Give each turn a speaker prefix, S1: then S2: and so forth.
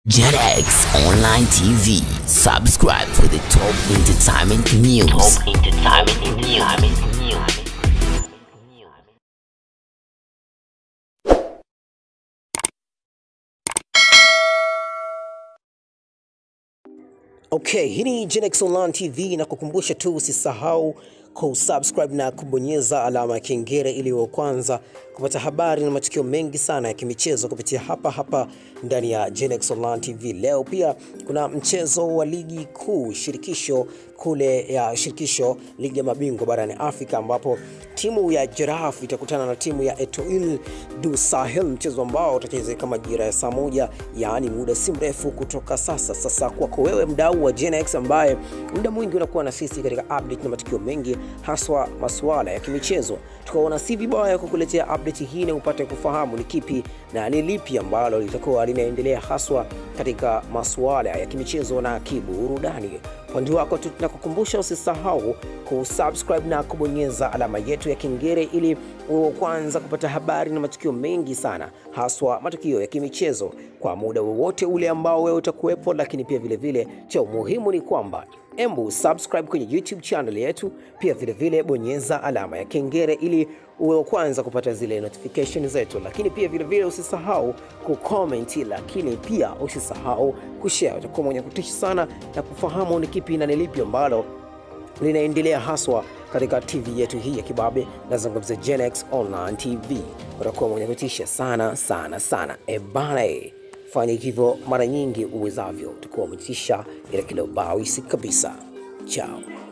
S1: JetX Online TV. Subscribe for the top entertainment news. Top entertainment news.
S2: Okay, hii ni Genex Online TV na kukumbusha tu usisahau kusubscribe na kubonyeza alama ya kengele ili wa kwanza kupata habari na matukio mengi sana ya kimichezo kupitia hapa hapa ndani ya Genex Online TV. Leo pia kuna mchezo wa ligi kuu shirikisho kule ya shirikisho ligi ya mabingwa barani Afrika ambapo timu ya Giraffe itakutana na timu ya Etoile du Sahel, mchezo ambao utachezeka majira ya saa moja, yaani muda si mrefu kutoka sasa. Sasa kwako wewe mdau wa Genex ambaye muda mwingi unakuwa na sisi katika update na matukio mengi, haswa masuala ya kimichezo, tukaona si vibaya kukuletea update hii na upate kufahamu ni kipi na ni lipi ambalo litakuwa linaendelea haswa katika masuala ya kimichezo na kiburudani. Upande wako tu tunakukumbusha usisahau kusubscribe na kubonyeza alama yetu ya kengele ili uwe wa kwanza kupata habari na matukio mengi sana, haswa matukio ya kimichezo kwa muda wowote ule ambao wewe utakuwepo. Lakini pia vile vile cha umuhimu ni kwamba embu subscribe kwenye YouTube channel yetu, pia vile vile bonyeza alama ya kengele ili uwe wa kwanza kupata zile notification zetu, lakini pia vile vile usisahau kucomment, lakini pia usisahau kushare. Utakuwa mwenye kutisha sana na kufahamu ni kipi na ni lipi ambalo linaendelea haswa katika TV yetu hii ya kibabe, nazungumzia Genex Online TV. Utakuwa mwenye kutisha sana sana sana. E bana, e, fanya hivyo mara nyingi uwezavyo, utakuwa umetisha ila kila ubawisi kabisa. Chao.